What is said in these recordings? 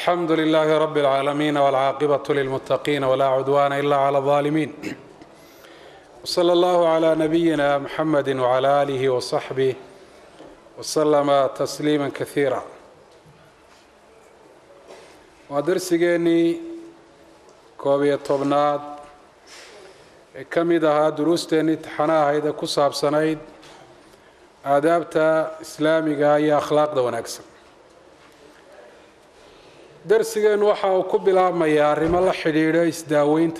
alxamdu lilaahi rabi اlcaalamiin wاlcaaqibatu lilmuttaqiin walaa cudwaana ila clى اlظaalimiin wslى allahu clى nabiyina mxamedi wclى aalihi waصaxbih waslama tasliima kasiira waa darsigeennii koob iyo tobnaad ee ka mid ahaa duruusteennii taxana ahayd ee ku saabsanayd aadaabta islaamiga iyo akhlaaqda wanaagsan darsigeennu waxa uu ku bilaabmayaa arrimo la xidhiidho isdaaweynta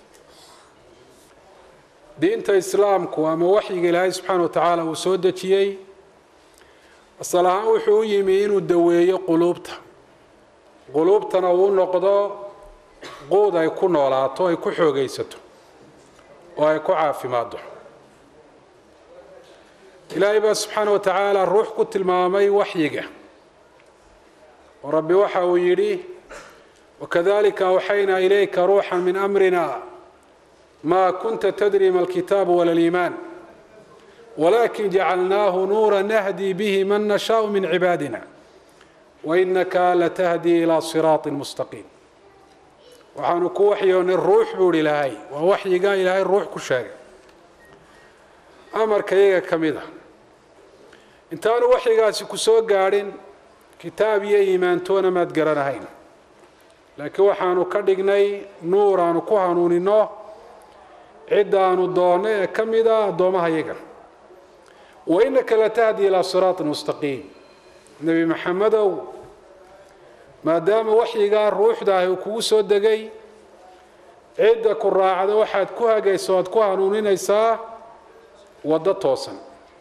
diinta islaamku ama waxyiga ilaahay subxaana wa tacaala uu soo dejiyey asal ahaan wuxuu u yimi inuu daweeyo quluubta quluubtana uu noqdo quud ay ku noolaato ay ku xoogaysato oo ay ku caafimaaddo ilaahay baa subxaana wa tacaala ruux ku tilmaamay waxyiga oo rabbi waxa uu yidhi wakadalika awxaynaa ilayka ruuxa min amrina ma kunta tadri ma alkitaabu wala liimaan walakin jacalnaahu nuura nahdi bihi man nashaau min cibaadina wainaka latahdi ilaa siraaطi mustaqiim waxaanu ku waxyoonay ruux buu hi ilaahay waa waxyigaa ilaahay ruux ku sheegay amarka iyaga ka mid a intaanu waxyigaasi ku soo gaadhin kitaab iyo iimaantoona maad garanahayn laakiin waxaanu ka dhignay nuur aanu ku hanuunino ciddaanu doonno ee ka mid a addoomaha yaga wa innaka latahdi ilaa siraaطin mustaqiim nebi maxamedow maadaama waxyigaa ruuxdaahi uu kugu soo degay cidda ku raacda waxaad ku hagayso oad ku hanuuninaysaa waddo toosan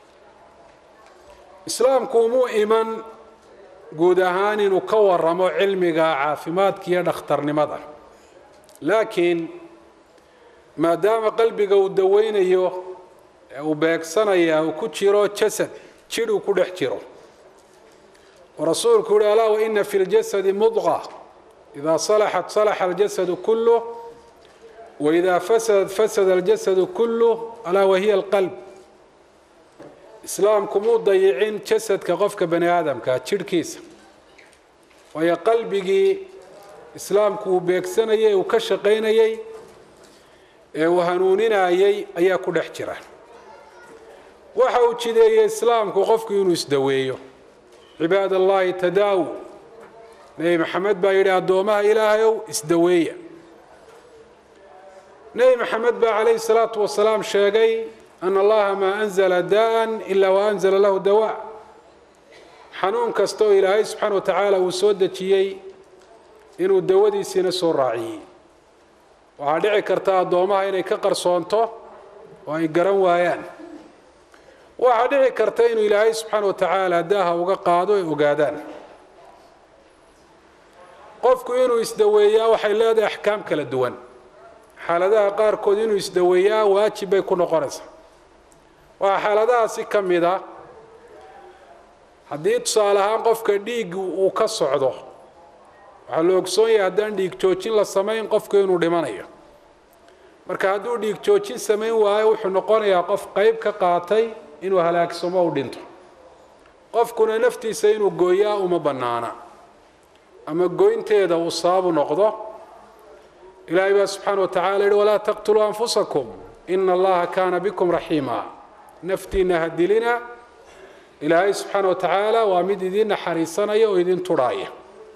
islaamku umuu iman guud ahaan inuu ka waramo cilmiga caafimaadka iyo dhakhtarnimada laakiin maadaama qalbiga uu daweynayo ee uu beegsanaya uu ku jiro jasad jidh uu ku dhex jiro oo rasuulku yuhi alaa waina fi ljasadi mudqa idaa salaxat salaxa aljasadu kuluh waidaa fasadat fasada aljasadu kuluh alaa wahiya alqalb islaamku muu dayicin jasadka qofka bani aadamka jidhkiisa waayo qalbigii islaamku uu beegsanayay uu ka shaqaynayay ee uu hanuuninayay ayaa ku dhex jira waxa uu jideeyey islaamku qofku inuu isdaweeyo cibaad allahi tadaawu nebi maxamed baa yidhi addoomaha ilaahayow isdaweeya nebi maxamed baa calayhi salaatu wasalaam sheegay ana allaha maa anzala daa'an ilaa wa anzala lahu dawaa xanuun kasta oo ilaahay subxaana wa tacaala uu soo dejiyey inuu dawadiisiina soo raaciyey waxaa dhici karta addoomaha inay ka qarsoonto oo ay garan waayaan waxaa dhici karta inuu ilaahay subxaana wa tacaala daaha uga qaado ay ogaadaan qofku inuu isdaweeyaa waxay leedahay axkaam kala duwan xaaladaha qaarkood inuu isdaweeyaa waajib bay ku noqonaysaa waxaa xaaladahaasi ka mid a haddii tusaale ahaan qofka dhiig uu ka socdo waxaa la ogsoon yahay haddaan dhiig joojin la samayn qofku inuu dhimanayo marka hadduu dhiig joojin samayn waayo wuxuu noqonayaa qof qeyb ka qaatay inuu halaagsamo u dhinto qofkuna naftiisa inuu gooyaa uma bannaana ama goynteeda uu sababu noqdo ilaahay baa subxaana wa tacala yihi walaa taqtuluu anfusakum ina allaha kaana bikum raxiima naftiina ha dilina ilaahay subxaana wa tacaala waa mid idiin naxariisanaya oo idin turhaaya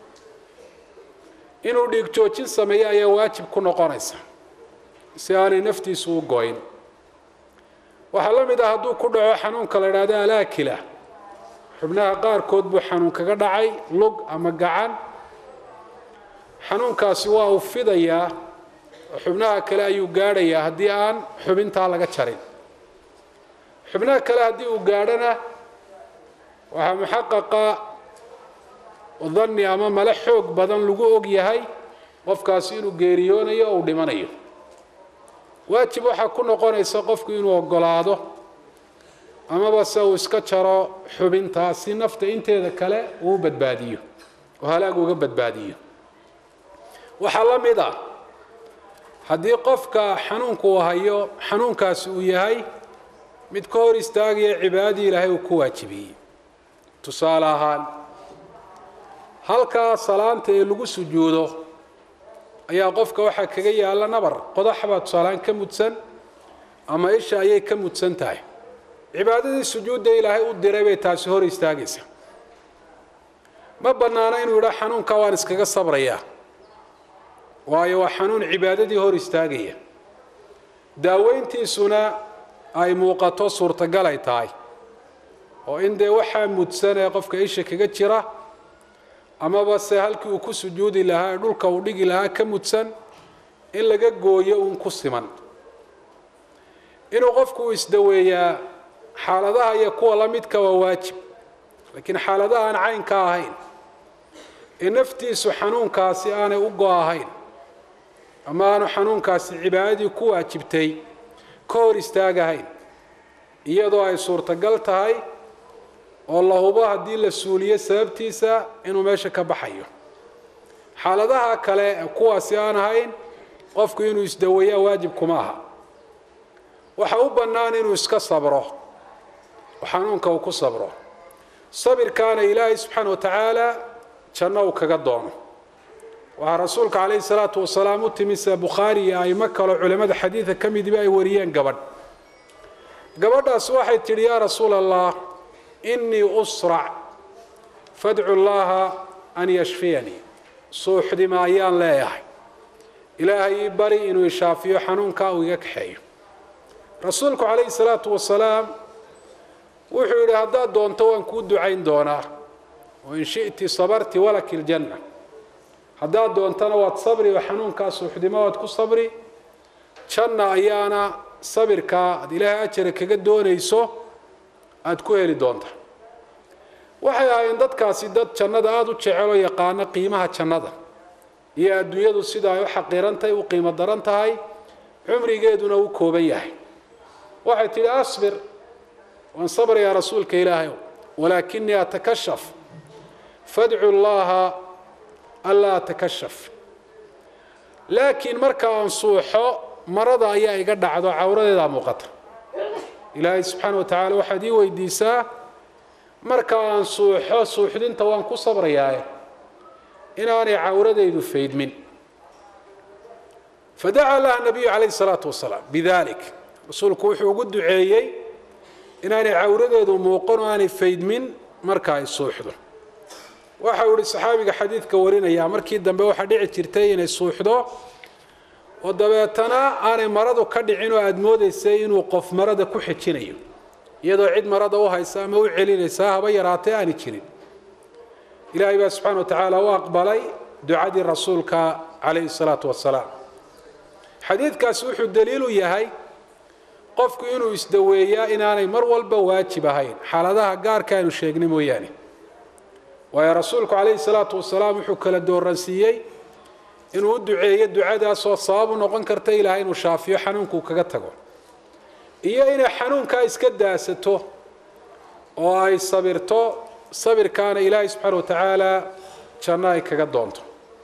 inuu dhiig joojin sameeyo ayaa waajib ku noqonaysa si aanay naftiisu u goyn waxaa la mid ah hadduu ku dhaco xanuunka la idhaahdo alaakila xubnaha qaarkood buu xanuun kaga dhacay lug ama gacan xanuunkaasi waa uu fidayaa oo xubnaha kale ayuu gaadhayaa haddii aan xubintaa laga jarin xubnaha kale haddii uu gaadhona waxaa muxaqaqa danni ama male xoog badan lagu og yahay qofkaasi inuu geeriyoonayo oo uu dhimanayo waajib waxaa ku noqonaysa qofku inuu ogolaado amaba se uu iska jaro xubintaa si nafta inteeda kale uu badbaadiyo oo halaag uga badbaadiyo waxaa la mid ah haddii qofka xanuunku uu hayo xanuunkaasi uu yahay mid ka hor istaagaya cibaadadii ilaahay uu ku waajibiyey tusaale ahaan halkaa salaanta ee lagu sujuudo ayaa qofka waxaa kaga yaalla nabar qodax baa tusaalaan ka mudsan ama isha ayay ka mudsan tahay cibaadadii sujuudda ilaahay u diray bay taasi hor istaagaysa ma bannaano inuu yidhaa xanuunkaa waan iskaga sabrayaa waayo waa xanuun cibaadadii hor istaagaya daaweyntiisuna ay muuqato suurtagal ay tahay oo in dee waxaa mudsan ee qofka isha kaga jira amaba se halkii uu ku sujuudi lahaa ee dhulka uu dhigi lahaa ka mudsan in laga gooyo uun ku siman inuu qofku uu isdaweeyaa xaaladaha iyo kuwa la midka waa waajib laakiin xaaladaha aan caynka ahayn ee naftiisu xanuunkaasi aanay u go-ahayn ama aanu xanuunkaasi cibaadadii ku waajibtay ka hor istaagahayn iyadoo ay suurtagal tahay oo la hubo haddii la suuliyo sababtiisa inuu meesha ka baxayo xaaladaha kale ee kuwaasi aan ahayn qofku inuu isdaweeyaa waajib kuma aha waxa u bannaan inuu iska sabro oo xanuunka uu ku sabro sabirkaana ilaahay subxaana wa tacaala janno uu kaga doono waxaa rasuulka calayhi salaatu wasalaam u timi sida bukhaari iyo aimo kaloo culimmada xadiida ka midiba ay wariyeen gabadh gabadhaas waxay tidhi yaa rasuula allah inii usrac fadcu llaha an yashfiyanii suuxdima ayaan leeyahay ilaahay ii bari inuu ishaafiyo xanuunkaa uu iga kaxeeyo rasuulku calayhi salaatu wasalaam wuxuu yidhi haddaad doonto waan kuu ducayn doonaa wain shi'ti sabarti walaki ljanna haddaad doontana waad sabri oo xanuunkaa suuxdimo waad ku sabri janna ayaana sabirkaa aad ilaahay ajara kaga doonayso aada ku heli doonta waxay ahaayeen dadkaasi dad jannada aada u jeceloo yaqaano qiimaha jannada iyo adduunyadu sida ay u xaqiirantahay u qiimo daran tahay cumrigeeduna u kooban yahay waxay tidhi asbir waan sabrayaa rasuulka ilaahay walaakinii atakashaf fadcu llaha anlaa atakashaf laakiin marka aan suuxo marada ayaa iga dhacdo cawradeedaa muuqata ilaahay subxaana wa tacaala waxaad ii weydiisaa marka aan suuxo suuxdinta waan ku sabrayaaye inaanay cawradaydu faydmin fadacaa laha nabiyu calayhi salaatu wasalaam bidalik rasuulku wuxuu ugu duceeyey inaanay cawradeedu muuqan oo aanay faydmin marka ay suuxdo waxa uu ihi saxaabiga xadiidka warinayaa markii dambe waxaa dhici jirtay inay suuxdo oo dabeetana aanay maradu ka dhicin oo aada moodaysay inuu qof marada ku xijinayo iyadoo cid marada u haysa ama u celinaysaa haba yaraatee aani jirin ilaahay baa subxana wa tacaala u aqbalay ducadii rasuulka calayhi salaatu wasalaam xadiidkaasi wuxuu daliilu yahay qofku inuu isdaweeyaa inaanay mar walba waajib ahayn xaaladaha gaarka aynu sheegnay mooyaane waayo rasuulku calayhi salaatu wasalaam wuxuu kala dooransiiyey inuu u duceeyo ducadaasoo sabab u noqon karta ilaahay inuu shaafiyo xanuunkuu kaga tago iyo inay xanuunkaa iska daasato oo ay sabirto sabirkaana ilaahay subxaana wa tacaala janno ay kaga doonto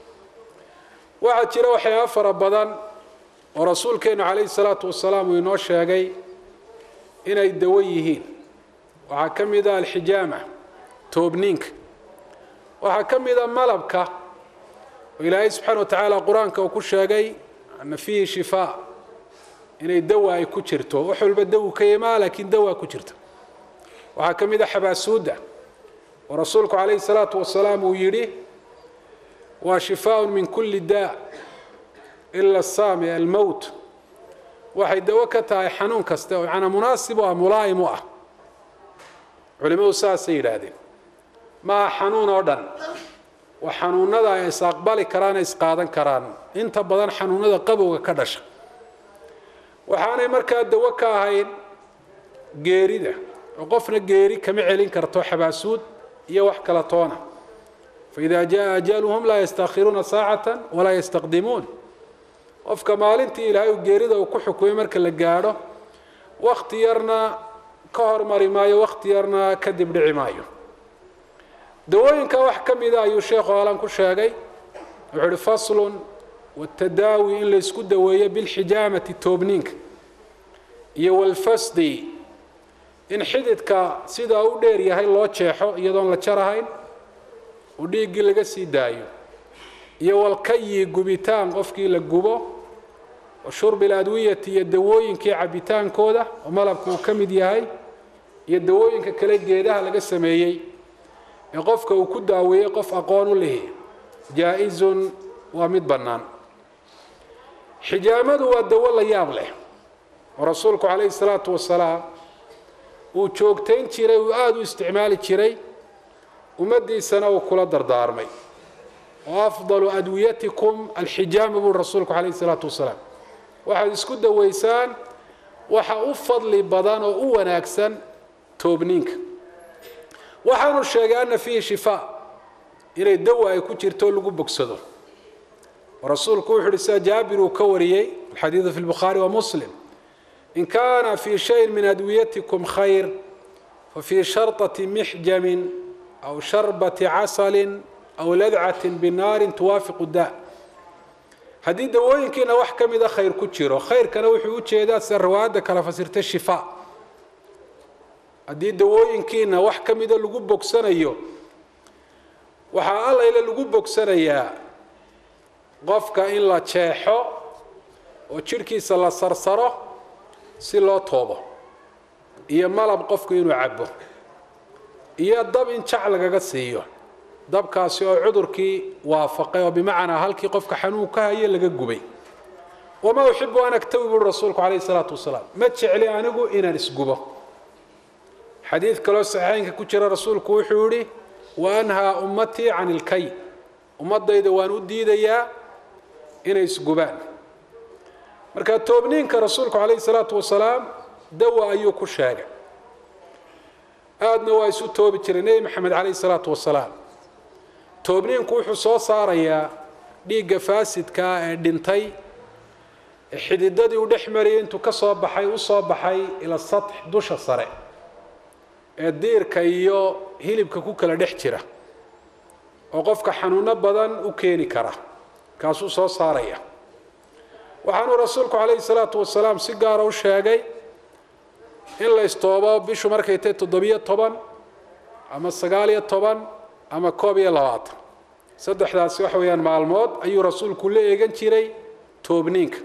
waxaa jira waxyaaba fara badan oo rasuulkeennu calayhi salaatu wasalaam uu inoo sheegay inay dawo yihiin waxaa ka mid a alxijaama toobniinka waxaa ka mid a malabka oo ilaahay subxaana wa tacaala qur-aanka uu ku sheegay ana fiihi shifaa inay dawa ay ku jirto wax walba dawu ka imaa laakiin dawaa ku jirta waxaa ka mid a xabaasuudda oo rasuulku calayhi salaatu wasalaam uu yidhi waa shifaaun min kulli daa ila saami almowt waxay dawo ka tahay xanuun kasta oo macnaa munaasib u ah mulaa'im u ah culimmadu saasay yidhaahdeen maaha xanuun oo dhan waa xanuunada ay is aqbali karaan is qaadan karaan inta badan xanuunada qabowga ka dhasha waxaanay markaa dawo ka ahayn geerida oo qofna geeri kama celin karto xabaasuud iyo wax kala toona faida jaa ajaluhum laa yastaakhiruuna saacata walaa yastaqdimuun qofka maalintii ilaahay u geerida uu ku xukumay marka la gaadho wakti yarna ka hormari maayo wakti yarna kadib dhici maayo dawooyinka wax ka mida ayuu sheekhu alan ku sheegay wuxuu uhi faslun watadaawi in laysku daweeyo bilxijaamati toobniinka iyo walfasdi in xididka sidaa u dheer yahay loo jeexo iyadoon la jarahayn uu dhiiggii laga sii daayo iyo walkayi gubitaan qofkii la gubo wa shurbi aladwiyati iyo dawooyinkii cabitaankooda oo malabku uu ka mid yahay iyo dawooyinka kale geedaha laga sameeyey ee qofka uu ku daaweeyey qof aqoon u lihi jaa-izun waa mid bannaan xijaamadu waa dawo la yaab leh oo rasuulku calayhi salaatu wasalaam uu joogtayn jiray uu aada u isticmaali jiray ummaddiisana uu kula dardaarmay oo afdalu adwiyatikum alxijaama buuri rasuulku calayhi salaatu wasalaam waxaad isku dawaysaan waxa u fadli badan oo u wanaagsan toobniinka waxaanu sheegay ana fiihi shifaa inay dawa ay ku jirto lagu bogsado oo rasuulku wuxu uhi sida jaabir uu ka wariyey alxadiidu fi lbukhaari wa muslim in kaana fii shayin min adwiyatikum khayr fafii sharطati mixjamin aw sharbati casalin aw ladcatin binaarin tuwaafiqu da haddii dawooyinkiina wax ka mida khayr ku jiro khayrkana wuxuu u jeedaa sida riwaayadda kala fasirtay shifaa haddii dawooyinkiina wax ka mida lagu bogsanayo waxaa allayle lagu bogsanayaa qofka in la jeexo oo jidhkiisa la sarsaro si loo toobo iyo malab qofku inuu cabo iyo dab in jac lagaga siiyo dabkaasi oo cudurkii waafaqay oo bimacnaa halkii qofka xanuun ka haye laga gubay wamaa uxibu an agtawi buuri rasuulku calayhi salaatu wasalaam ma jecli anigu inaan isgubo xadiid kaloo saxiixeynka ku jira rasuulku wuxuu yihi wa anhaa ummatii can ilkay ummadayda waan u diidayaa inay isgubaan marka toobniinka rasuulku calayhi salaatu wasalaam dawa ayuu ku sheegay aadna waa isu toobi jiray nebi maxamed calayhi salaatu wasalaam toobniinku wuxuu soo saarayaa dhiigga faasidkaa ee dhintay ee xididadii uu dhex mariyay intuu ka soo baxay u soo baxay ila satx dusha sare ee diirka iyo hilibka ku kala dhex jira oo qofka xanuuno badan u keeni kara kaasuu soo saaraya waxaanuu rasuulku calayhi salaatu wasalaam si gaara u sheegay in la istoobo bishu markay tahay toddobiyo toban ama sagaaliyo toban ama koob iyo labaatan saddexdaasi waxa weeyaan maalmood ayuu rasuulku la eegan jiray toobniinka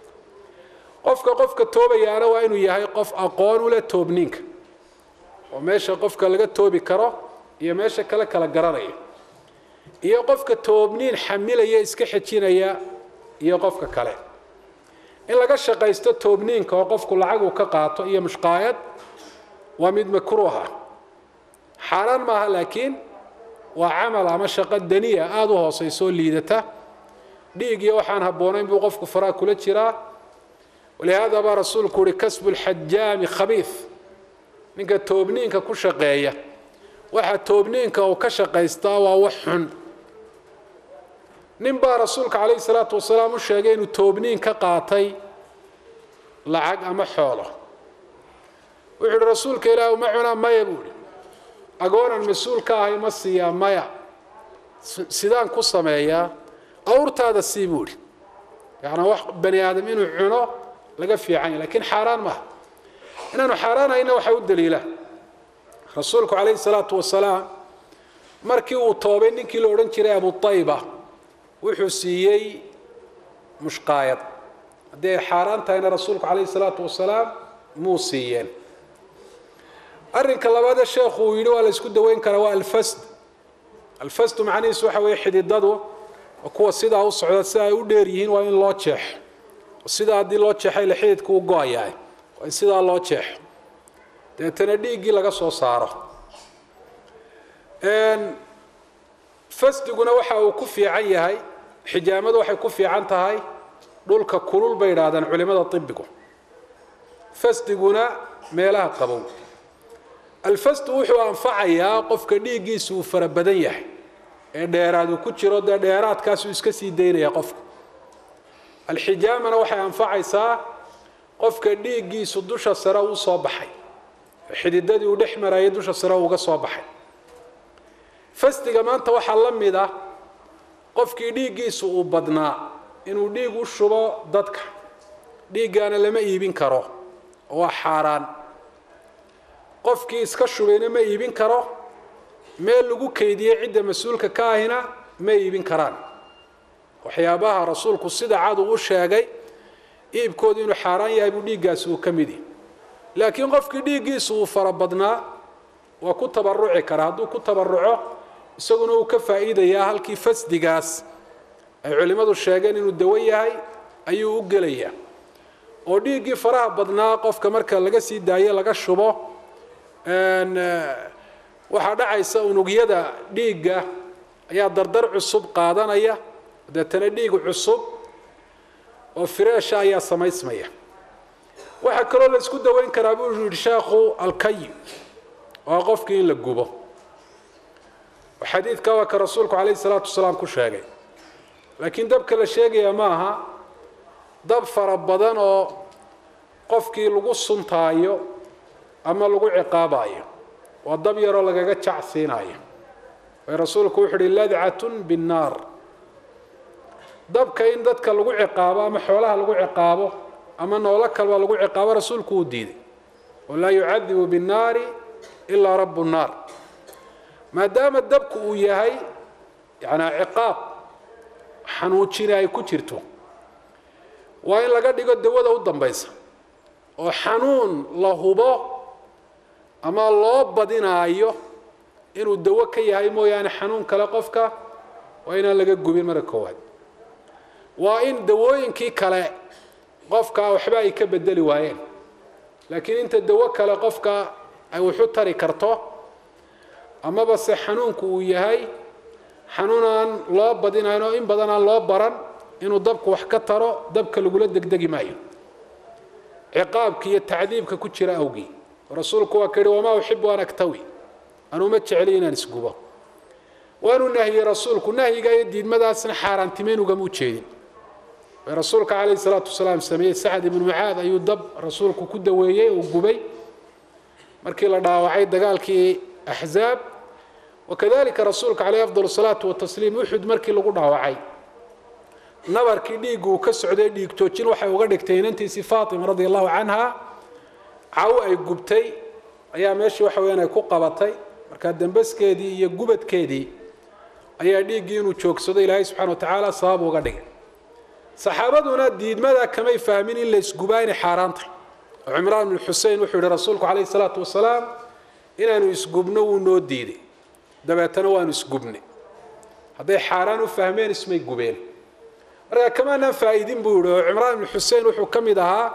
qofka qofka toobayaana waa inuu yahay qof aqoon u leh toobniinka oo meesha qofka laga toobi karo iyo meesha kale kala garanaya iyo qofka toobniin xamilaya iska xejinaya iyo qofka kale in laga shaqaysto toobniinka oo qofku lacag uu ka qaato iyo mushqaayad waa mid makruuha xaaraan maaha laakiin waa camal ama shaqo daniya aada u hooseysoo liidata dhiig iyo waxaan habboonayn buu qofku faraa kula jiraa walihaada baa rasuulku uhi kasbu lxajaami khabiif ninka toobniinka ku shaqeeya waxa toobniinka uu ka shaqaystaa waa wax xun nin baa rasuulka calayhi salaatu wasalaam u sheegay inuu toobniin ka qaatay lacag ama xoolo wuxuu uhi rasuulka ilaahi ma cunaa maya buu ihi agoonan mas-uul ka ahay ma siiyaa maya sidaan ku sameeyaa awrtaada sii buu ihi yacnaa wax bani aadam inuu cuno laga fiican yahy lakiin xaaraan maaha inaanu xaaraanayna waxaa u daliila rasuulku calayhi salaatu wasalaam markii uu toobay ninkii la odhan jiray abutayba wuxuu siiyey mushqaayad haddii ay xaaraan tahayna rasuulku calayhi salaatu wasalaam muu siiyeen arrinka labaadee sheekhu uu yidhi waa la isku daweyn karaa waa alfasd alfasdu macnihiisu waxa weeye xididadu oo kuwa sidaa u socda sida ay u dheer yihiin waa in loo jeexo sidaa haddii loo jeexay la xididku u go-ayahay waa in sidaa loo jeexo deetana dhiiggii laga soo saaro fasdiguna waxa uu ku fiican yahay xijaamadu waxay ku fiican tahay dhulka kulul bay idhaahdaan culimada ibigu fasdiguna meelaha qabow alfasdu wuxuu anfacayaa qofka dhiiggiisu uu fara badan yahay ee dheeraad uu ku jiro dee dheeraadkaasuu iska sii daynaya qofka alxijaamana waxay anfacaysaa qofka dhiiggiisu dusha sare uu soo baxay xididadii uu dhex marayay dusha sare uga soo baxay fasdiga maanta waxaa la mid ah qofkii dhiiggiisu uu badnaa inuu dhiig u shubo dadka dhiiggaana lama iibin karo oo waa xaaraan qofkii iska shubayna ma iibin karo meel lagu keydiyey cidda mas-uulka ka ahina ma iibin karaan waxyaabaha rasuulku sida cad uu u sheegay iibkoodu inuu xaaraan yahay buu dhiiggaasi uu ka mid yahy laakiin qofkii dhiiggiisu uu fara badnaa waa ku tabaruci karaa hadduu ku tabaruco isaguna uu ka faa'iidayaa halkii fasdigaas ay culimmadu sheegeen inuu dawo yahay ayuu u gelayaa oo dhiiggii faraha badnaa qofka marka laga sii daayo laga shubo waxaa dhacaysa unugyada dhiigga ayaa dardar cusub qaadanaya deetana dhiig cusub oo fireesha ayaa samaysmaya waxaa kaloo la isku daweyn karaa buu yihi sheekhu alkayi oo qofkii in la gubo xadiidka waa ka rasuulku calayhi salaatu wasalaam ku sheegay laakiin dabka la sheegaya ma aha dab fara badan oo qofkii lagu suntaayo ama lagu ciqaabayo waa dab yaroo lagaga jacsiinayo way rasuulku wuxu uhi ladcatun binnaar dabka in dadka lagu ciqaabo ama xoolaha lagu ciqaabo ama noolo kalba lagu ciqaabo rasuulku uu diiday walaa yucadibu binnaari ilaa rabu nnaar maadaama dabku uu yahay yanaa ciqaab xanuujina ay ku jirto waa in laga dhigo dawada u dambaysa oo xanuun la hubo ama loo badinaayo inuu dawo ka yahay mooyaane xanuun kale qofka waa inaan laga gubin marka koowaad waa in dawooyinkii kale qofka waxba ay ka bedeli waayeen laakiin inta dawo kale qofka ay waxu tari karto amaba se xanuunku uu yahay xanuun aan loo badinayn oo in badan aan loo baran inuu dabku wax ka taro dabka lagula degdegi maayo ciqaabka iyo tacdiibka ku jira awgii rasuulku waa ka yihi wamaa uxibu an aktawi anuu ma jecli inaan isgubo waanuu nahiyey rasuulku nahyiga iyo diidmadaasna xaaraantimeyn ugama ujeedin rasuulka calayhi salaatu wasalaam sameeyey sacad ibnu mucaad ayuu dab rasuulku ku daweeyey uu gubay markii la dhaawacay dagaalkii axzaab wakadalika rasuulka caleyh afdal salaatu watasliim uxud markii lagu dhaawacay nabarkii dhiiggu uu ka socday dhiig joojin waxay uga dhigtay inantiisii faatima radia allahu canha caw ay gubtay ayaa meeshii waxa weyaan ay ku qabatay markaa dambaskeedii iyo gubadkeedii ayaa dhiiggii inuu joogsado ilaahay subxana wa tacaala sabab uga dhigay saxaabaduna diidmada kamay fahmin in la isgubaa inay xaaraan tahay oo cimraan bn xusein wuxuu yihi rasuulku calayhi salaatu wasalaam inaanu isgubno wuu noo diiday dabeetana waanu isgubnay hadday xaaraan u fahmeen ismay gubeen markaa kamaanaan faa'iidin buu yihi oo cimraan ibnu xusein wuxuu ka mid ahaa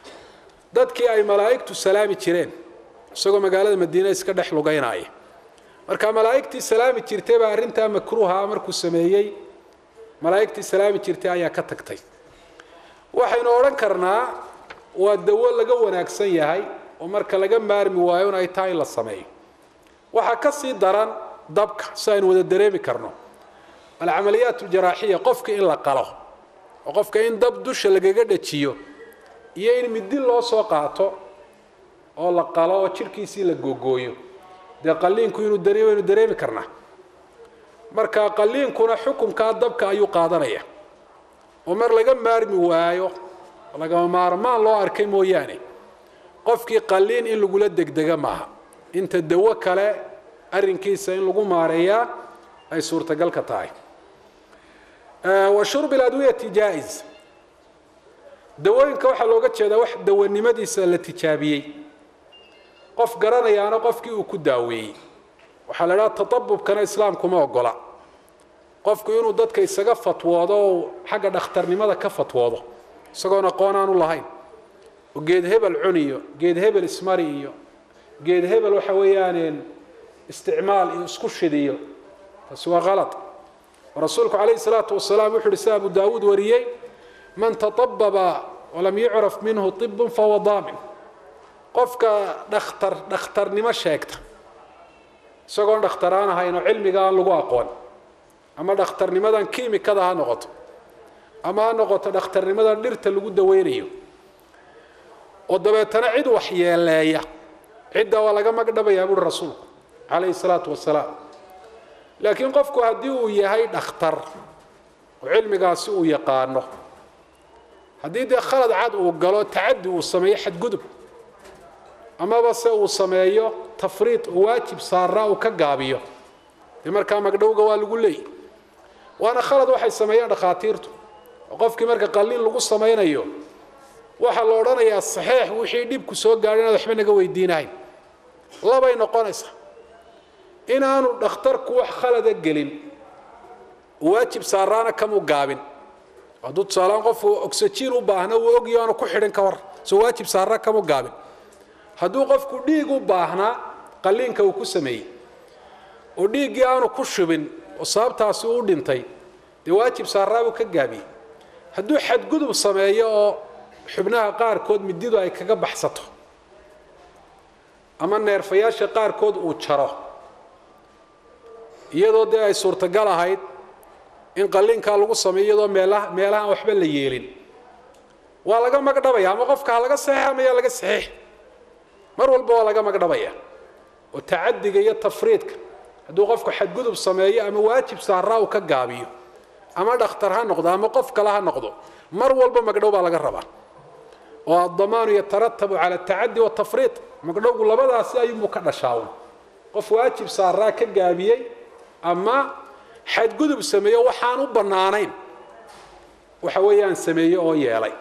dadkii ay malaa'igtu salaami jireen isagoo magaalada madiine iska dhex lugaynaya marka malaa'igtii salaami jirtay baa arrintaa makruuha markuu sameeyey malaa'igtii salaami jirtay ayaa ka tagtay waxaynu odhan karnaa waa dawo laga wanaagsan yahay oo marka laga maarmi waayo in ay tahay in la sameeyo waxaa ka sii daran dabka si aynu wada dareemi karno alcamaliyaat aljaraaxiya qofka in la qalo oo qofka in dab dusha lagaga dhajiyo iyo in midi loo soo qaato oo la qalo oo jirhkiisii la googooyo dee qaliinku inuu dareemo aynu dareemi karnaa marka qaliinkuna xukunkaa dabka ayuu qaadanaya oo mar laga maarmi waayo lagama maarmaan loo arkay mooyaane qofkii qaliin in lagula degdega maaha inta dawo kale arrinkiisa in lagu maareeyaa ay suurtagal ka tahay wa shurbi ladwiyati jaa-is dawooyinka waxaa looga jeedaa wax dawanimadiisa la tijaabiyey qof garanayaana qofkii uu ku daaweeyey waxaa la idhaha tatabubkana islaamkuma ogola qofku inuu dadka isaga fatwoodo oo xagga dhakhtarnimada ka fatwoodo isagoon aqoon aanu lahayn oo geed hebel cuniyo geed hebel ismari iyo geed hebel waxa weeyaan isticmaal iyo isku shidiyo taasi waa kalad rasuulku calayhi salaatu wasalaam wuxu uhi sida abu daawuud wariyey man tatababa walam yucraf minhu ibun fahuwa daamin qofka dhakhtar dhakhtarnimo sheegta isagoon dhakhtaraan ahayn oo cilmiga aan lagu aqoon ama dhakhtarnimadan kiimikada ha noqoto ama ha noqoto dhakhtarnimadan dhirta lagu daweynayo oo dabeetana cid waxyeeleeya cidda waa laga magdhabayaa buuri rasuulku calayhi salaatu wasalaam laakiin qofku haddii uu yahay dhakhtar oo cilmigaasi uu yaqaano haddii dee khalad cad uu galo tacadi uu sameeyo xadgudub amaba se uu sameeyo tafriid oo waajib saaraa uu ka gaabiyo dee markaa magdhowga waa lagu leeyay waana khalad waxay sameeyaan dhakhaatiirtu oo qofkii marka qalliin lagu samaynayo waxaa la odhanayaa saxiix wixii dhibku soo gaadhay inaad waxba naga weydiinahayn labay noqonaysaa inaanu dhakhtarku wax khalada gelin waajib saaraana kamuu gaabin hadduu tusaalaan qofku oxygen u baahna uu ogyo aanu ku xidhin ka hor soo waajib saarna kamuu gaabin hadduu qofku dhiig u baahnaa qalliinka uu ku sameeyey oo dhiiggii aanu ku shubin oo sababtaasi u dhintay dee waajib saarraa buu ka gaabiyey hadduu xadgudub sameeyo oo xubnaha qaarkood mididu ay kaga baxsato ama neerfayaasha qaarkood uu jaro iyadoo dee ay suurtagal ahayd in qalliinkaa lagu sameeyo iyadoo meelaha meelahaan waxba la yeelin waa laga magdhabaya ama qofka ha laga saxiix ama yaa laga saxiix mar walba waa laga magdhabaya oo tacadiga iyo tafriidka hadduu qofku xadgudub sameeyo ama waajib saaraa uu ka gaabiyo ama dhakhtar ha noqdo ama qof kale ha noqdo mar walba magdhow baa laga rabaa oo addamaanu yataratabu cala atacadi watafriid magdhowgu labadaasi ayuunbuu ka dhashaawn qof waajib saaraa ka gaabiyey ama xadgudub sameeyo waxaan u bannaanayn waxa weeyaan sameeye oo yeelay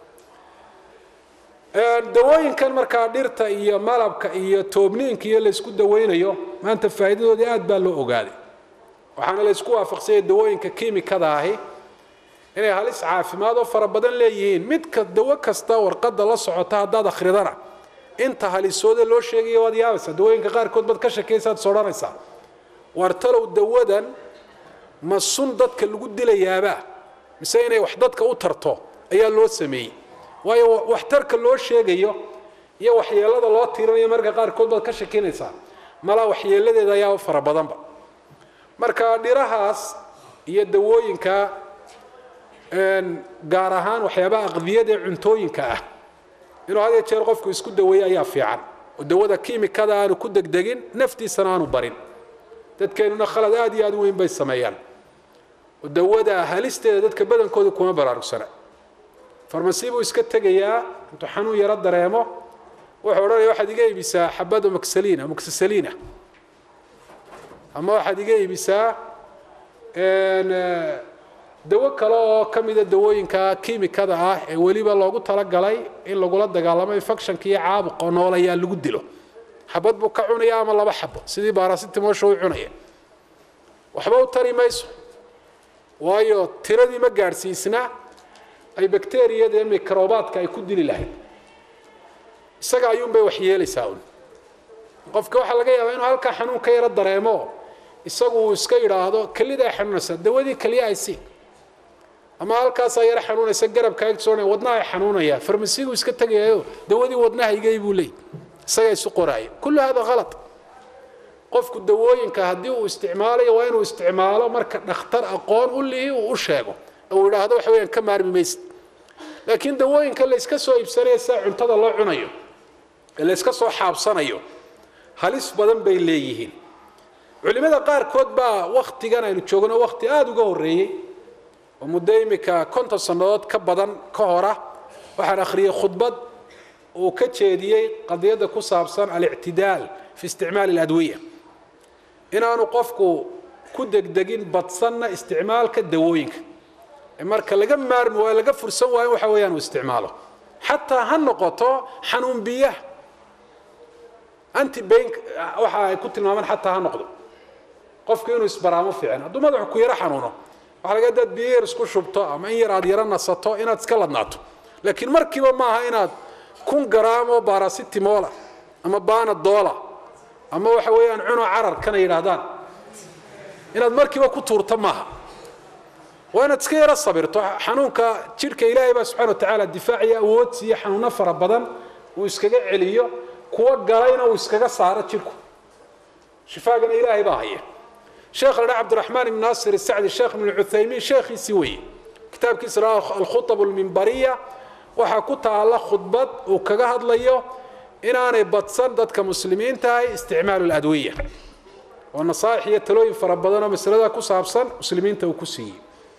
dawooyinkan markaa dhirta iyo malabka iyo toobniinka iyo laysku dawaynayo maanta faa'iidadoodii aad baa loo ogaaday waxaana laysku waafaqsanyay dawooyinka kiimikada ahi inay halis caafimaad oo fara badan leeyihiin midka dawo kasta warqadda la socota haddaad akhridana inta halisooda loo sheegaya waad yaabaysaa dawooyinka qaarkood baad ka shakaysaad is odhanaysaa waar talow dawadan ma sun dadka lagu dilayaabaa mise inay wax dadka u tarto ayaa loo sameeyey waayo waxtarka loo sheegayo iyo waxyeelada loo tiirinayo marka qaarkood baad ka shakinaysaa malaa waxyeeladeeda ayaa fara badanba marka dhirahaas iyo dawooyinka gaar ahaan waxyaabaha aqdiyada ee cuntooyinka ah inuu had iyo jeer qofku isku daweeyo ayaa fiican oo dawada kiimikada aanu ku degdegin naftiisana aanu barin dadkeenuna khalad aad iyo aad u weyn bay sameeyaan oo dawada halisteeda dadka badankooda kuma baraarugsana farmasi buu iska tegayaa intuu xanuun yaro dareemo wuxuu odhanaya waxaad iga iibisaa xabada moxaliina moxasaliina ama waxaad iga iibisaa dawo kale oo ka mida dawooyinka kiimikada ah ee weliba loogu talagalay in lagula dagaalamo infectionka iyo caabuqa noolayaa lagu dilo xabad buu ka cunaya ama laba xabo sidii baarasitimosha u cunaya waxba u tari mayso waayo tiradii ma gaadhsiisna ay bakteriyada iyo mikrobaadka ay ku dili lahayd isaga ayuunbay wax yeelaysaa un qofka waxaa laga yaabaa inuu halkaa xanuun ka yaro dareemo isagu uu iska yidhaahdo kelidaa xanuunaysa dawadii keliya ay sii ama halkaasaa yaro xanuunaysa garabka agsoona wadnaha ay xanuunaya farmasigu iska tegayayo dawadii wadnahaygay buu leey isaga isu qoraaya kullu hada halad qofku dawooyinka haddii uu isticmaalayo waa inuu isticmaalo marka dhakhtar aqoon u lihi uu u sheego uu idhaahdo waxa weyaan ka maarmi maysid laakiin dawooyinka layska soo iibsanaya sida cuntada loo cunayo ee layska soo xaabsanayo halis badan bay leeyihiin culimada qaarkood baa waktigan aynu joogno wakti aada uga horreeyey oo muddo imika konton sannadood ka badan ka hora waxaan akhriyey khudbad uu ka jeediyey qadiyadda ku saabsan alictidaal fi isticmaali aladwiya inaanu qofku ku degdegin badsanna isticmaalka dawooyinka marka laga maarmi waayo laga fursan waayo waxa weeyaan uu isticmaalo xataa ha noqoto xanuun biyaha antibain waxa ay ku tilmaamaan xataa ha noqdo qofku inuu isbaraamo fiican hadduu madaxu ku yaro xanuuno waxaa laga dad biyo yar isku shubto ama in yar aad yaro nasato inaad iska ladnaato laakiin markiiba maaha inaad kun garaamo barasitimola ama banadola ama waxa weeyaan cuno carar kana yidhaahdaan inaad markiiba ku tuurto maaha waa inaad iska yaro sabirto xanuunka jidhka ilaahay baa subxana wa tacaala difaaciyo awood siiyo xanuuno fara badan uu iskaga celiyo kuwa galayna uu iskaga saaro jidhku shifaagana ilaahay baa haya sheekh la dhaa cabdiraxmaan ibn naasir isacdi sheekh ibn cuthaymiin sheekhiisii weeye kitaabkiisa la alkhutab almimbariya waxaa ku taala khudbad uu kaga hadlayo inaanay badsan dadka muslimiinta ahay isticmaalu ladwiya oo nasaaix iyo talooyin fara badan oo masalada ku saabsan muslimiinta uu ku siiyey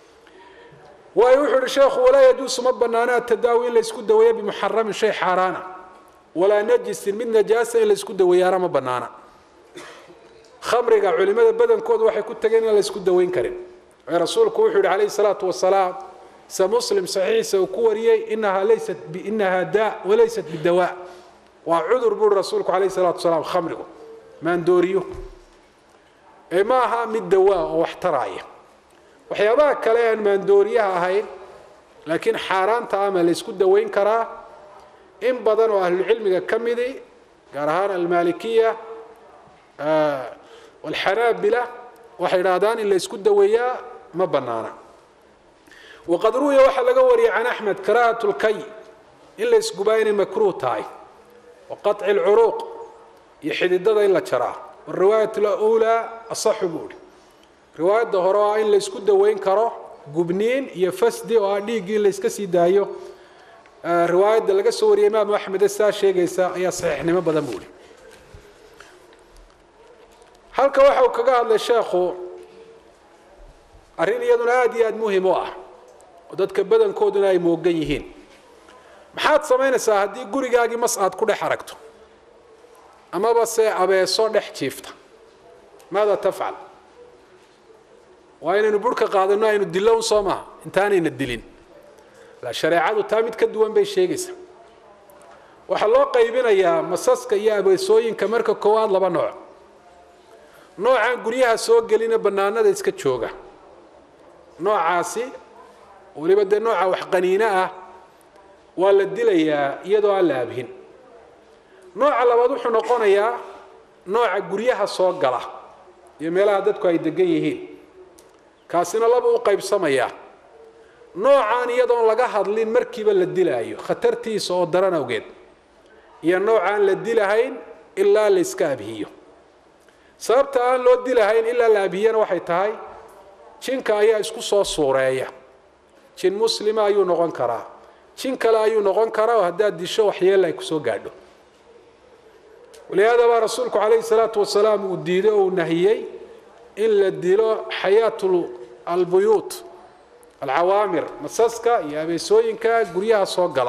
waayo wuxuu ihi sheekhu walaa yajuusu ma banaana atadaawi in laysku daweeyo bimuxaramin shay xaaraana walaa najisin mid najaasa in laysku daweeyaana ma banaana khamriga culimada badankoodu waxay ku tageen in la isku daweyn karin ee rasuulku wuxuu yihi calayhi salaatu wasalaam se muslim saxiixiisa uu ku wariyey inahaa laysat inahaa daa walaysat bidawaa waa cudur buuri rasuulku calayhi salaatu wasalaam khamrigu maandooriyo ee ma aha mid dawaa oo wax taraaya waxyaabaha kale aan maandooriyaha ahayn laakiin xaaraanta ama la ysku daweyn karaa in badan oo ahlucilmiga ka midi gaar ahaan almalikiya walxanaabila waxay idhaahdaan in la ysku daweeyaa ma banaana waqad ruwiya waxaa laga wariyay can axmed karahat lkay in la isgubaa inay makruuh tahay wa qaطci lcuruuq iyo xididada in la jaraa wariwaayat lulaa asaxu buu ihi riwaayadda hore oo ah in la ysku daweyn karo gubniin iyo fasdi oo ah dhiiggii in la yska sii daayo riwaayadda laga soo wariyay imaamu axmede saa sheegaysa ayaa saxiixnimo badan buu ihi halka waxa uu kaga hadlay sheekhu arrin iyaduna aada iyo aada muhim u ah oo dadka badankooduna ay moogan yihiin maxaad samaynaysaa haddii gurigaagii mas aad ku dhex aragto amaba se abeeso dhex jiifta maada tafcal waa inaynu burhka qaadano aynu dillown soo maha intaanayna dilin la shareecadu taa mid ka duwan bay sheegaysaa waxaa loo qaybinayaa masaska iyo abeesooyinka marka koowaad laba nooc noocaan guryaha soo gelina bannaanada iska jooga noocaasi weliba dee nooca wax qaniino ah waa la dilayaa iyadoo aan la abhin nooca labaad wuxuu noqonayaa nooca guryaha soo gala iyo meelaha dadku ay degan yihiin kaasina laba u qaybsamayaa noocaan iyadoon laga hadlin markiiba la dilaayo khatartiisa oo daran awgeed iyo noocaan la dilahayn ilaa la yska abhiyo sababta aan loo dilahayn ilaa la abhiyana waxay tahay jinka ayaa isku soo suureeya jin muslima ayuu noqon karaa jin kale ayuu noqon karaa oo haddaad disho waxyeella ay kusoo gaadho walihaada baa rasuulku calayhi salaatu wasalaam uu diiday oo uu nahiyey in la dilo xayaatu albuyuut alcawaamir masaska iyo abeesooyinka guryaha soo gala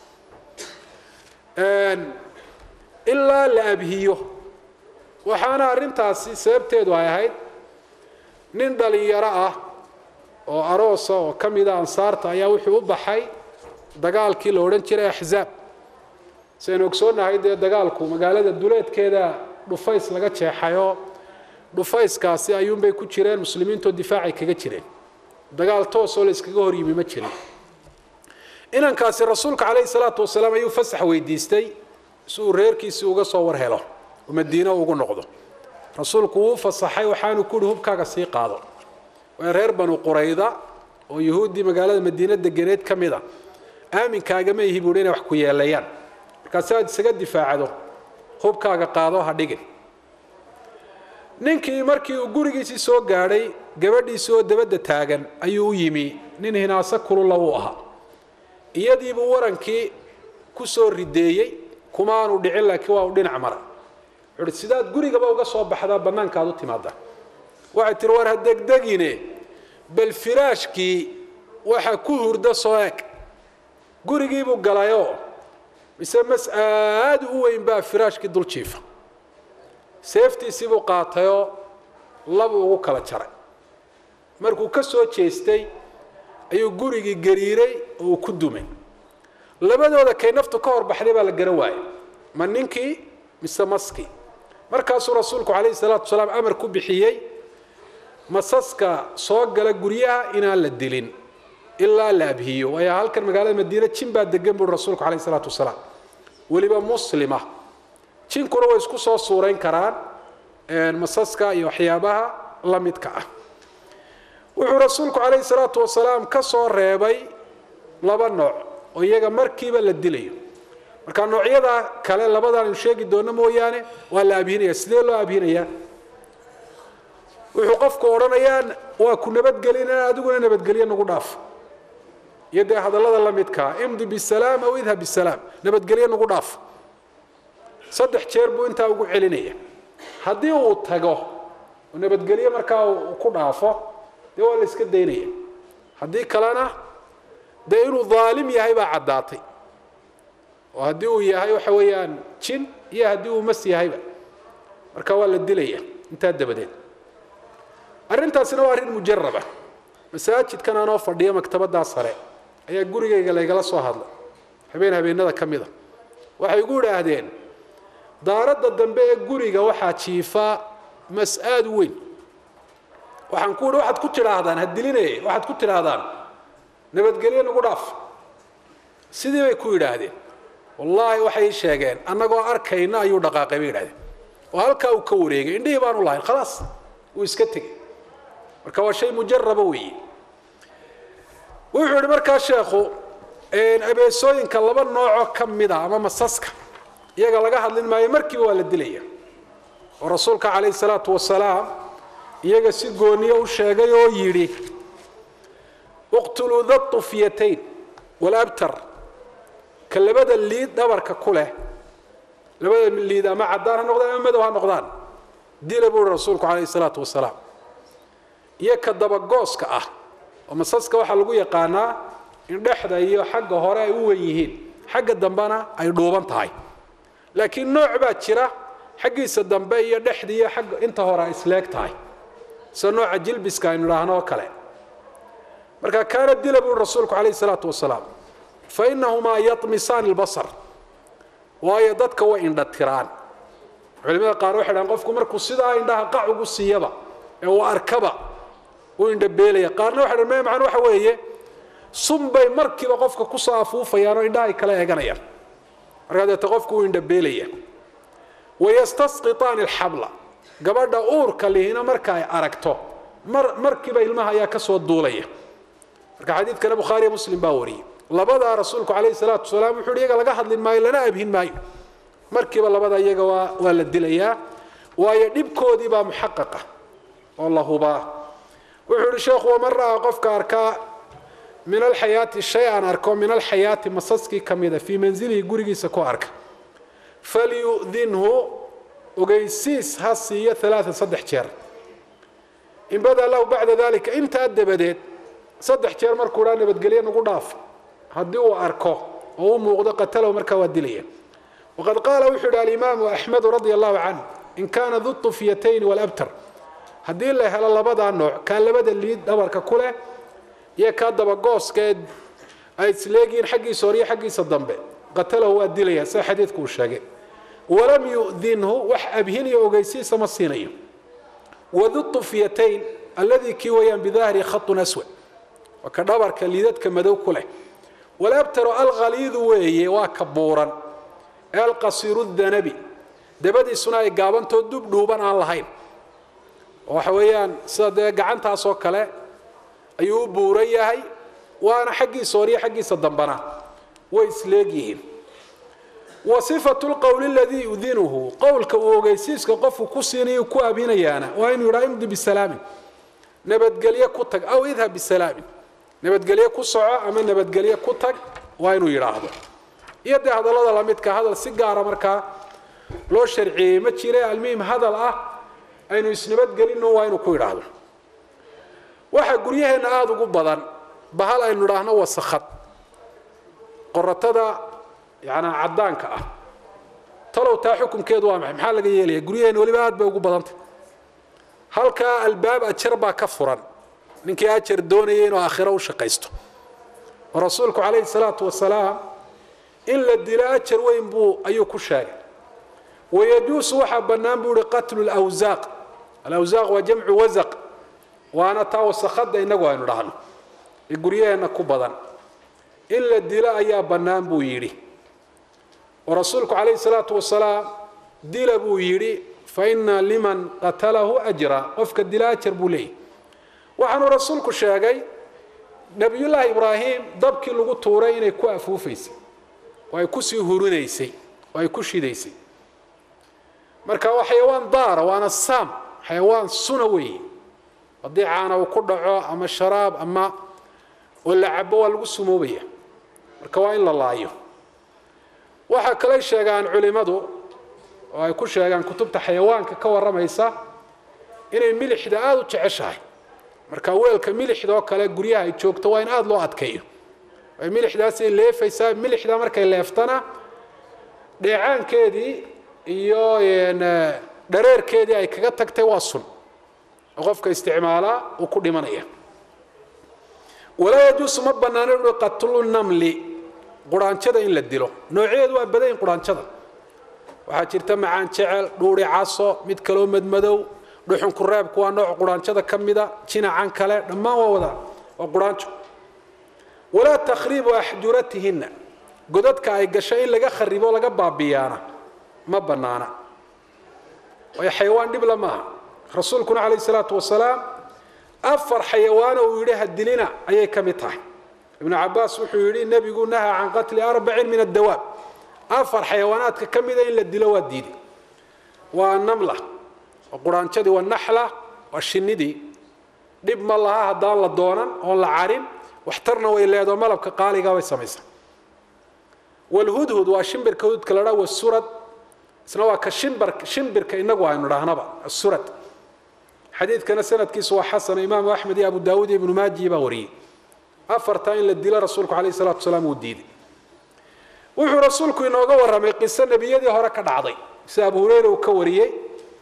ilaa la abhiyo waxaana arrintaasi sababteedu ay ahayd nin dhalinyaro ah oo aroosa oo ka mida ansaarta ayaa wuxuu u baxay dagaalkii la odhan jiray axzaab saynu ogsoonnahay dee dagaalku magaalada duleedkeeda dhufays laga jeexayoo dhufayskaasi ayuunbay ku jireen muslimiintoo difaacay kaga jireen dagaal toosoo la iskaga hor yimi ma jirin inankaasi rasuulka calayhi salaatu wasalaam ayuu fasax weydiistay si uu reerkiisii uga soo war helo oo madiine ugu noqdo rasuulku wuu fasaxay waxaanu ku uhi hubkaaga sii qaado waa reer banu qurayda oo yuhuuddii magaalada madiine deganeed ka mid a aaminkaagama ihi buuhi inay wax ku yeelayaan markaasi aad isaga difaacdo hubkaaga qaado ha dhigin ninkii markii uu gurigiisii soo gaadhay gabadhiisii oo dabadda taagan ayuu u yimi nin hinaaso kulula uu ahaa iyadiibuu warankii ku soo rideeyey kuma aanu dhicin laakiin waa u dhinac mara wuxuuhi sidaad gurigaba uga soo baxdaa bannaanka aad u timaada waxay tihi war ha degdegine bal firaashkii waxa ku hurda soo eg gurigiibuu galayoo mise mas aada u weyn baa firaashkii dul jiifa seeftiisiibuu qaatayoo labuu ugu kala jaray markuu ka soo jeestay ayuu gurigii gariiray oo uu ku dumay labadooda kay naftu ka hor baxday baa la garan waayey ma ninkii mise maskii markaasuu rasuulku calayhi salaatu wasalaam amar ku bixiyey masaska soo gala guryaha inaan la dilin ilaa la abhiyo waayo halkan magaalada madiine jin baa degan buuri rasuulku calayhi salaatu wasalaam weliba muslima jinkuna way isku soo suurayn karaan masaska iyo waxyaabaha la midka ah wuxuu rasuulku calayhi salaatu wasalaam ka soo reebay laba nooc oo iyaga markiiba la dilayo marka noocyada kale labadan aynu sheegi doono mooyaane waa la abhinaya sidee loo abhinayaa wuxuu qofku odhanayaa waa ku nabadgelina adiguna nabadgelyo nagu dhaaf iyo dee hadallada la midkaa imdi bisalaam aw idhab bisalaam nabadgelyo nagu dhaaf saddex jeer buu intaa ugu celinaya haddii uu tago oo nabadgelyo markaa uu ku dhaafo dee waa la iska daynaya haddii kalena dee inuu daalim yahay baa caddaatay oo haddii uu yahay waxa weeyaan jin iyo haddii uu mas yahayba marka waa la dilaya intaa dabadeed arrintaasina waa arrin mujaraba masaajidkan anoo fadhiya maktabaddaa sare ayaa gurigayga laygala soo hadlay habeen habeenada ka mida waxay igu idhaahdeen daaradda dambe ee guriga waxaa jiifaa mas-aad weyn waxaan ku idhi waxaad ku tidhaahdaan ha dilinaya waxaad ku tidhaahdaan nabadgelyo nagu dhaaf sidii bay ku yidhaahdeen wallaahi waxay sheegeen annagoo arkayna ayuu dhaqaaqay bay yidhahdeen oo halkaa uu ka wareegay indhihii baanu lahayn khalaas wuu iska tegey marka waa shay mujaraba weeye wuxuu yidhi markaa sheekhu abeesooyinka laba noocoo ka mid a ama masaska iyaga laga hadlin maayo markiiba waa la dilaya oo rasuulka calayhi salaatu wasalaam iyaga si gooniyo u sheegay oo yidhi uqtuluu da tufyatayn walabtar ka labada liid dhabarka ku leh labada liid ama caddaan ha noqdaan ama madow ha noqdaan dila buu uhi rasuulku calayhi salaatu wasalaam iyo ka dabagooska ah oo masaska waxaa lagu yaqaanaa in dhexda iyo xagga hore ay u wen yihiin xagga dambena ay dhuuban tahay laakiin nooc baa jira xaggiisa dambe iyo dhexda iyo agga inta hore ay isleeg tahay sida nooca jilbiska aynu idhaahno oo kale marka kaana dila buu rasuulku calayhi salaatu wasalaam fa inahumaa yatmisaani lbasar waayo dadka way indha tiraan culimada qaar waxay dhahaan qofku markuu sidaa indhaha qac ugu siiyaba ee uu arkaba uu indhabeelaya qaarna waxay dhahan me macana waxa weeye sun bay markiiba qofka kusoo afuufayaan oo indhahay kala eeganayaan markaa deete qofku uu indhabeelaya wayastasqitaani alxabla gabadha uurka lihina marka ay aragto mar markiiba ilmaha ayaa kasoo duulaya marka xadiidkana bukhaariya muslim baa wariyey labadaa rasuulku calayhi salaatu wasalaam wuxuu iyaga laga hadlin maayo lana abhin maayo markiiba labada iyaga waa waa la dilayaa waayo dhibkoodii baa muxaqaqa oo la hubaa wuxuu ihi sheekhu waman ra'aa qofka arkaa min alxayaati shay aan arko min alxayaati masaskii ka mida fii manzilihi gurigiisa ku arka falyudinhu ogeysiis ha siiyo alaaan saddex jeer in badaa lahu bacda dalika intaa dabadeed saddex jeer markuu dhaa nabadgelye nagu dhaaf haddii uu arko oo u muuqdo qatalahu markaa waa dilaya waqad qaala wuxuu yidhi alimaamu axmedu radia allahu canhu in kaana du tufyatayn walabtar haddii la helo labadaa nooc kaa labada liid dhabarka ku leh iyo kaa dabagooskaee ay isleegihiin xaggiisa hore iyo xaggiisa dambe qatalahu waa dilaya sida xadiidku uu sheegay walam yudinhu wax abhiniyo ogeysiisa ma siinayo wadu tufyatayn alladii kii wayaan bidahri khatun aswad waa ka dhabarka liidadka madow ku leh walabtaru alkhaliidu weeye waa ka buuran ee alqasiiru danabi dabadiisuna ay gaabantoo dub dhuuban aan lahayn oo waxa weeyaan sida dee gacantaasoo kale ayuu u buuran yahay waana xaggiisa hore iyo xaggiisa dambana way isleegyihiin wa sifatu lqowli aladii yudinuhu qowlka uu ogeysiiska qofku ku siinayo ku abinayaana waa inuu yidhaha imdi bisalaamin nabadgelye ku tag aw idhab bisalaamin nabadgelye ku soco ama nabadgelye ku tag waa inuu yidhaahdo iyo dee hadallada lamidka hadal si gaara markaa loo sharciyey ma jire almuhim hadal ah aynu isnabadgelino waa inuu ku yidhaahdo waxaa guryaheenna aada ugu badan bahal aynu idhaahno wasakhad qoratada yanaa caddaanka ah talow taa xukunkeedu waa maxay maxaa laga yeelaya guryaheenna weliba aad bay ugu badantay halkaa albaab ajar baa ka furan ninkii ajar doonaya inuu aakhiro u shaqaysto oo rasuulku calayhi salaatu wasalaam in la dilo ajar weyn buu ayuu ku sheegay wayajuusu waxaa bannaan buu ihi qatlu lawsaaq alawsaaq waa jamcu wasaq waana taa wasakhadda innagu aynu dhahno ee guryaheenna ku badan in la dilo ayaa bannaan buu yidhi oo rasuulku calayhi salaatu wasalaam dila buu yidhi fa ina liman qatalahu ajra qofka dila ajar buu leeyahy waxaanuu rasuulku sheegay nebiyullaahi ibraahim dabkii lagu tuuray inay ku afuufaysay oo ay kusii hurinaysay oo ay ku shidaysay marka waa xayawaan daara waana saam xayawaan suna weeye haddii caana uu ku dhaco ama sharaab ama oo la cabo waa lagu sumoobaya marka waa in la laayo waxaa kalay sheegaan culimmadu oo ay ku sheegaan kutubta xayawaanka ka warramaysa inay milixda aada u jeceshahay marka weelka milixda oo kale guryaha ay joogto waa in aada loo adkeeyo ay milixdaasay leefaysaa milixda markay leeftana dheecaankeedii iyo dhareerkeedii ay kaga tagtay waa sun oo qofka isticmaalaa uu ku dhimanaya walaa yajuusu ma banaano ui qatlu namli quraanjada in la dilo noocyadeedu waa badayin quraanjada waxaa jirta macaan jecel dhuuri caso mid kaloo madmadow dhuxun kureebku waa nooc quraanjada ka mida jinacan kale dhammaan waa wada waa quraanjo walaa takhriibu axjuratihinna godadka ay gasho in laga kharibo laga baabiyaana ma banaana waayo xayawaan dhibla maaha rasuulkuna calayh salaatu wasalaam afar xayawaano uu yidhi hadilina ayay ka mid tahay ibnu cabaas wuxuu yidhi nebigu nahaa can qatli arbacin min addawaab afar xayawaanaadka ka mida in la dilo waa diiday waa namla waa quraanjadii waa naxla waa shinidii dhib ma laha haddaan la doonan oon la carin waxtarna way leedo malabka qaaliga way samaysaa walhudhud waa shimbirka hududka la dhaa wasurad isna waa ka shimbar shimbirka inagu aynu dhahnaba asurad xadiidkana sanadkiisu waa xasana imaamu axmed iyo abu daawuud iyo ibnu maaji baa wariyey afartaa in la dilo rasuulku calayh salatu wasalaam uu diiday wuxuu rasuulku inooga warramay qiso nebiyadii hore ka dhacday sida abu hureyra uu ka wariyey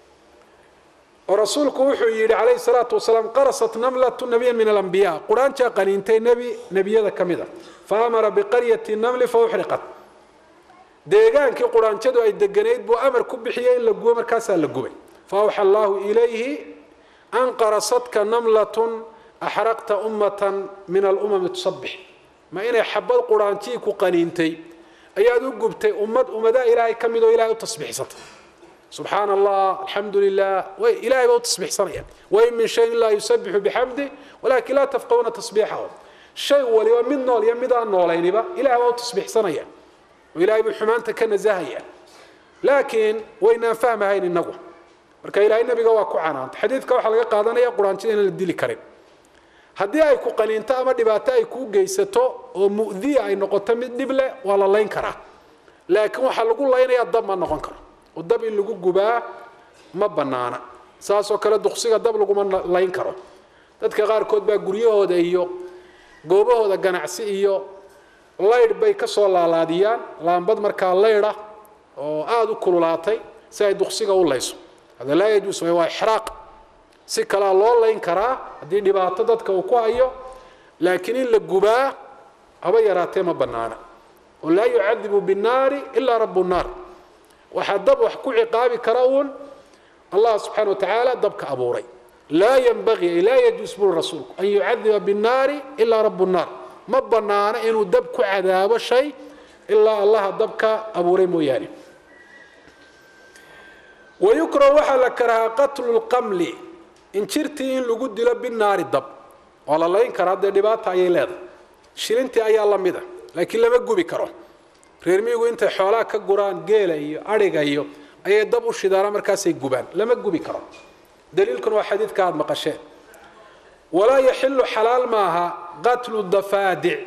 oo rasuulku wuxuu yidhi calayhi salaatu wasalaam qarasat namlatu nabiyan min alambiya quraanjaa qaniintay nebi nebiyada ka mid a fa amara biqaryati namli fa uxriqat deegaankii quraanjadu ay deganayd buu amar ku bixiyey in la gubo markaasaa la gubay fa awxa allaahu ilayhi an qarasatka namlatun axraqta ummatan min alumami tusabix ma inay xabad quraanjii ku qaniintay ayaad u gubtay ummad ummadaha ilaahay ka mid oo ilahay u tasbiixsanta subxaana allah alxamdu lilah way ilahay baa u tasbiixsanayaan wain min shayin laa yusabixu bixamdi walakin laa tafqahuna tasbiixahum shay waliba mid nool iyo mid aan noolayniba ilahay baa u tasbiixsanaya oo ilahay buu xumaanta ka nasahaya laakiin waynaan fahmahayn inagu marka ilahay nabiga waa ku canaanta xadiidka waxaa laga qaadanaya quraanjada inaan la dili karin haddii ay ku qaniinto ama dhibaato ay kuu geysato oo mu'diya ay noqoto mid dhib leh waa la layn karaa laakiin waxaa lagu laynayaa dab ma noqon karo oo dab in lagu gubaa ma bannaana saasoo kale duqsiga dab laguma layn karo dadka qaarkood baa guryahooda iyo goobahooda ganacsi iyo laydh bay ka soo laalaadiyaan laambad markaa laydha oo aada u kululaatay si ay duqsiga u layso hada laa yajuus waa ixraaq si kalea loo layn karaa haddii dhibaato dadka uu ku hayo laakiin in la gubaa haba yaraatee ma bannaana oo laa yucadibu binnaari ilaa rabu nnaar waxaa dab wax ku ciqaabi kara uun allah subxana wa tacaala dabka abuuray laa ynbagii ay laa yajuus buri rasuulku an yucadiba binnaari ilaa rabu nnaar ma bannaano inuu dab ku cadaabo shay ilaa allaha dabka abuuray mooyaane wayukrahu waxaa la karahaa qatlu lqamli injirtii in lagu dilo binaari dab waa la layn karaa dee dhibaata ayay leedahay shilintii ayaa la mida laakiin lama gubi karo reer miyigu intay xoolaha ka guraan geela iyo adhiga iyo ayay dab u shidaana markaasay gubaan lama gubi karo daliilkuna waa xadiidka aada maqasheen walaa yaxilu xalaal maaha qatlu dafaadic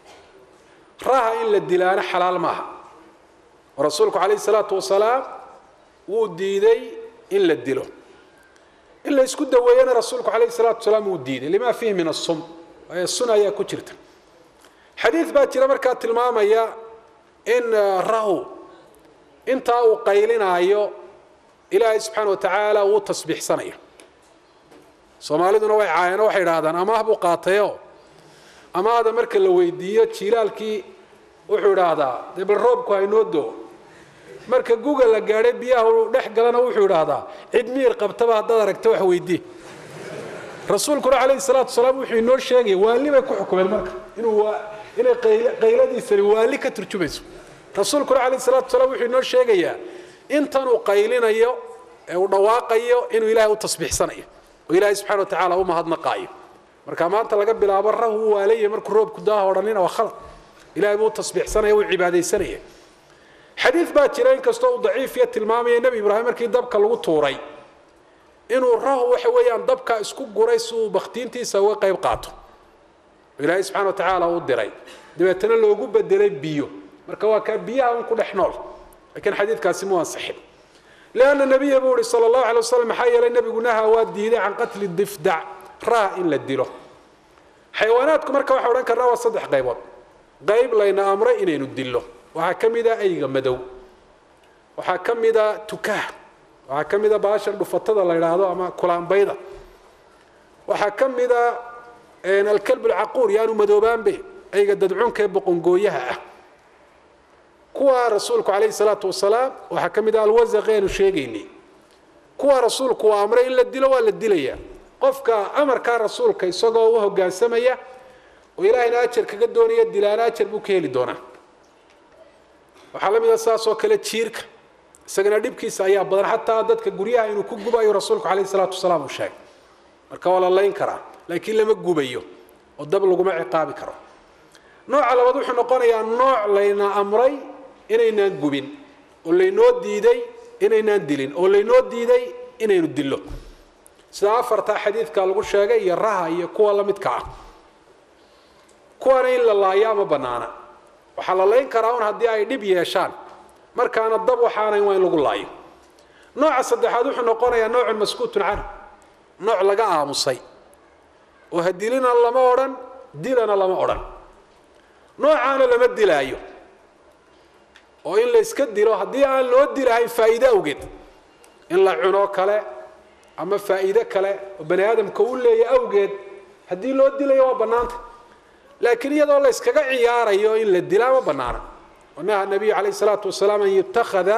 raha in la dilaana xalaal maaha oo rasuulku calayhi salaatu wasalaam wuu diiday in la dilo in la isku daweeyana rasuulku calayhi salaatu wasalaam wuu diiday lima fiihi min asum waayo sun ayaa ku jirta xadiid baa jira markaa tilmaamaya in rahu intaa uu qaylinaayo ilaahay subxaana wa tacaala uu tasbiixsanayo soomaaliduna way caayano waxay idhaahdaan amaah buu qaatayo amaahda marka la weydiiyo jiilaalkii wuxuu idhaahdaa dee bal roobku haynoo doo marka guga la gaadhay biyaha uu dhex galana wuxuu idhaahdaa cid miir qabtaba haddaad aragta wax weydii rasuulkuna calayhi salaatu wasalaam wuxuu inoo sheegaya waali bay ku xukumeen marka inuu inay qayladiisani waali ka turjumayso rasuulkuna calayhi salaatu wasalaam wuxuu inoo sheegayaa intan uu qaylinayo ee uu dhawaaqayo inuu ilaahay u tasbiixsanayo oo ilaahay subxana wa tacaala u mahadnaqaayo marka maanta laga bilaabo rahu u waalaya markuu roobku daaha odhanina waa khalad ilahay buu u tasbiixsanaya uu cibaadaysanaya xadiid baa jira inkastoo uu daciifiya tilmaamaya nebi ibraahim markii dabka lagu tuuray inuu rahu waxa weeyaan dabka isku guray si uu bakhtiintiisa uga qayb qaato ilaahay subxana wa tacaala u diray dabeetana loogu bedelay biyo marka waa kaa biyaha un ku dhex nool lakiin xadiidkaasi mu ansixin lianna nabiya buu ihi sala allahu alay wasalam maxaa yeelay nebigu naha waa diiday can qatli difdac raha in la dilo xayawaanaadku marka waxaa odhan karnaa waa saddex qaybood qayb layna amray inaynu dillo waxaa ka mid a ayga madow waxaa ka mid a tukaha waxaa ka mida baashan dhufatada la idhaahdo ama kulaanbayda waxaa ka mida alkalb alcaquur yaanu madoobaanbe ayga dadcunka ee boqongooyaha ah kuwa rasuulku calayhi salaatu wasalaam waxaa ka mid ah alwasaqi aanu sheegaynay kuwa rasuulku waa amray in la dilo waa la dilaya qofka amarkaa rasuulka isagoo u hogaansamaya oo ilaahayna ajar kaga doonaya dilaana ajar buu ka heli doonaa waxaa la mid a saas oo kale jiirka isagana dhibkiisa ayaa badan xataa dadka guryaha inuu ku gubayo rasuulku calayhi salaatu wasalaam uu sheegay marka waa la layn karaa laakiin lama gubayo oo dab laguma ciqaabi karo nooca labaad wuxuu noqonayaa nooc layna amray inaynaan gubin oo laynoo diiday inaynaan dilin oo laynoo diiday inaynu dillo sida afartaa xadiidka lagu sheegay iyo raha iyo kuwa la midka ah kuwana in la laayaa ma bannaana waxaa la layn karaa un haddii ay dhib yeeshaan markaana dab waxaanayn waa in lagu laayo nooca saddexaad wuxuu noqonayaa noocun maskuutun canhu nooc laga aamusay oo ha dilina lama odhan dilana lama odhan noocaana lama dilaayo oo in la yska dilo haddii aan loo dilahayn faa'iide awgeed in la cuno kale ama faa'iide kale oo bani aadamka u leeya awgeed haddii loo dilayo waa bannaanta laakiin iyadoo la yskaga ciyaarayo in la dilaa ma bannaana wanaha nabiyu calayh salaatu wasalaam an yutakhada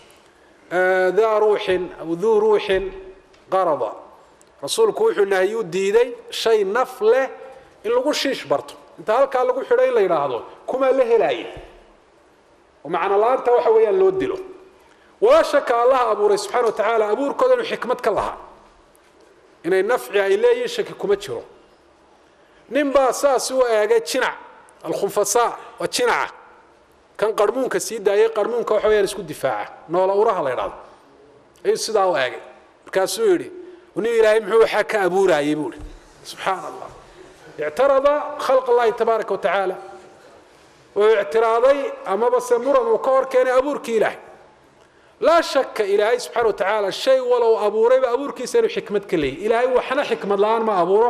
daa ruuxin aw duu ruuxin qarada rasuulku wuxuu nahyu diiday shay naf leh in lagu shiish barto inta halkaa lagu xidho in la yidhaahdo kumaa la helaaya oo macno la-aanta waxa weeyaan loo dilo walaa shaka allaha abuuray subxana wa tacaala abuurkooda inuu xikmad ka lahaa inay nafci ay leeyihin shaki kuma jiro nin baa saas u eegay jinac alkhunfasaa waa jinaca kan qarmuunka sii daayay qarmuunka waxa weyaan isku difaaca noola uraha la ydhahdo ayuu sidaa u eegay markaasuu yidhi nin ilaahay muxuu waxaa ka abuuraayay buu ihi subxaana allah ictarada khalq allahi tabaaraka wa tacaala wuxuu ictiraaday amaba se muran uu ka hor keenay abuurkii ilaahay laa shaka ilaahay subxana wa tacaala shay walow abuurayba abuurkiisa inuu xikmad ka leeyahy ilaahay waxna xikmad la-aan ma abuuro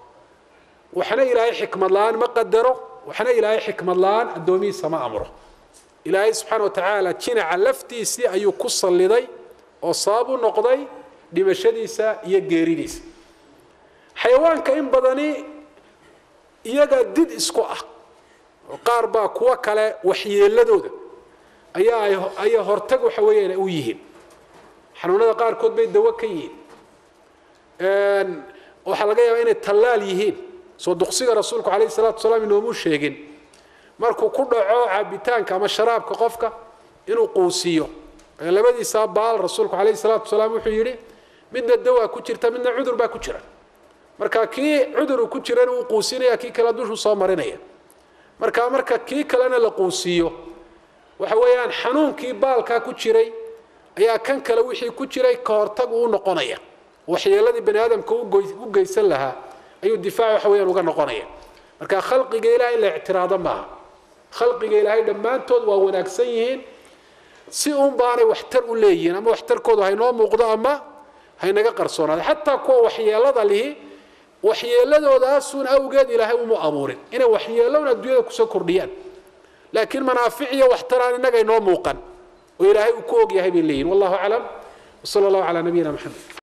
waxna ilaahay xikmad la-aan ma qadaro waxna ilaahay xikmad la-aan addoomihiisa ma amro ilaahay subxaana wa tacaala jinaca laftiisii ayuu ku salliday oo sabab u noqday dhimashadiisa iyo geeridiisa xayawaanka in badani iyaga did isku ah oo qaar baa kuwo kale waxyeeladooda ayaa ayay hortag waxa weeyaan u yihiin xanuunada qaarkood bay dawo ka yihiin waxaa laga yaabaa inay tallaal yihiin soo duqsiga rasuulku calayhi salatu wasalaam inoomuu sheegin markuu ku dhaco caabitaanka ama sharaabka qofka inuu quusiiyo labadiisaa baal rasuulku calayhi salaatu wasalaam wuxuu yidhi midna dawaa ku jirta midna cudur baa ku jira marka kii cudur uu ku jirana uu quusinaya kii kale dushuu soo marinaya marka marka kii kalena la quusiiyo waxa weeyaan xanuunkii baalkaa ku jiray ayaa kan kale wixii ku jiray ka hortag uu noqonaya waxyeeladii bani aadamka u geysan lahaa ayuu difaac waxa weyaan uga noqonaya marka khalqiga ilahay in la ictiraado maaha khalqiga ilaahay dhammaantood waa wanaagsan yihiin si un baanay waxtar u leeyihiin ama waxtarkoodu haynoo muuqdo ama haynaga qarsoonaado xataa kuwa waxyeelada lihi waxyeeladoodaasuun awgeed ilaahay uma abuurin inay waxyeelowna adduunyada kusoo kordhiyaan laakiin manaafic iyo waxtaraan innaga inoo muuqan oo ilaahay uu ku og yahay bay leeyihin wallahu aclam wsala allahu calaa nabiyina maxamed